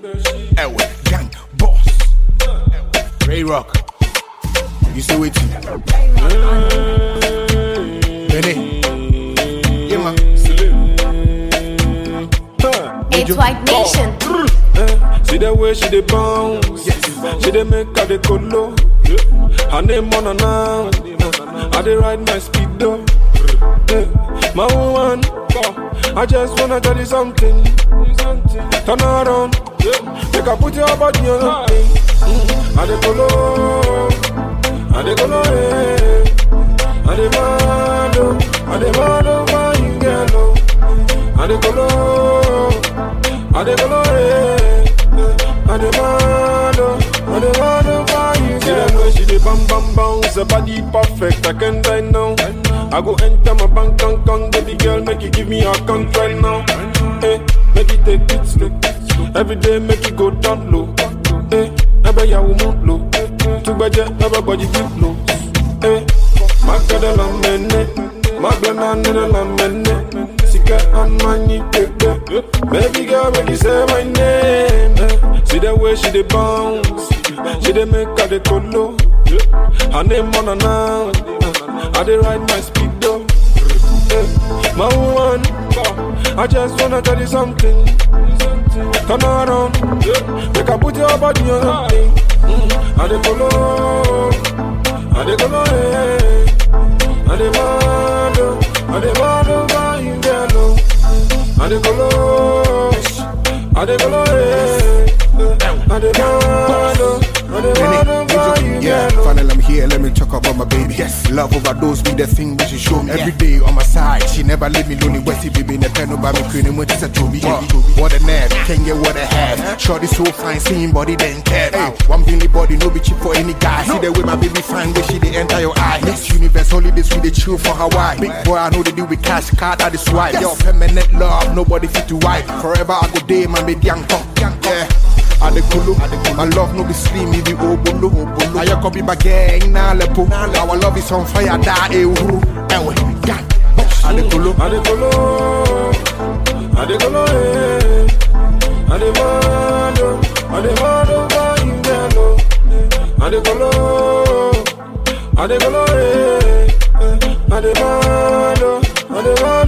Ewe, gang, boss. Ray Rock. You say waiting. Benny. Yeah, man. It's White Nation. Eh, See the way she dey bounce, she dey make her dey colo. Her name on her now, I dey ride my speed though. Eh, My woman, I just wanna tell you something. Turn around, make her put your body on something. I dey colo, I dey colo, eh. I dey mad, oh, I dey mad over you, girl, oh. I dey colo, I dey colo, eh. I dey mad, oh, I dey mad over you, girl. See the way she dey bam bam bounce, her body perfect, I can't die now. I go enter my bank account, baby girl, make you give me your account right now. Hey, make you take it slow. Every day make you go down low. Hey, ebe ya wo move low. Tugbeje, everybody keep low. Hey, makada la mene, magbena nene la mene. Sika and money pepe. Baby girl, make you say my name. Eh, See the way she dey bounce, she dey make her dey colo. Her name on her now, I dey ride my speed though. Eh, My woman, I just wanna tell you something. Turn around, make her put your body on something. Mm, I dey follow, I dey follow, eh. I dey mad, oh, I dey mad over you, girl, oh. I dey follow, I dey follow, eh. I dey mad, oh, I dey mad over you, Yeah, girl, oh. finally I'm here, let me talk about my baby. Yes, love overdose be the thing that she show me. Every day on my side, she never leave me lonely. Westy baby, in the pen about me, queen, and just a trophy. What a nerve, can get what I have. Shorty so fine, seeing body then care. Hey, one Billy body, no be cheap for any guy. See the way my baby fine, way she they enter your eye. Next universe, holidays, we they chill for Hawaii. Big boy, I know they deal with cash, card, I the swipe. Yo, permanent love, nobody fit to wipe. Forever I go day, my baby, young talk. Yeah. Adekulu, my love no be slim, it be obolo. I ya copy my gang na lepo. Our love is on fire, da e uru. Ewe, gang, boss. Adekulu, I dey follow, I dey follow, eh. I dey mad, oh, I dey mad over you, girl, oh. I dey follow, I dey follow, eh. I dey mad, oh, I dey mad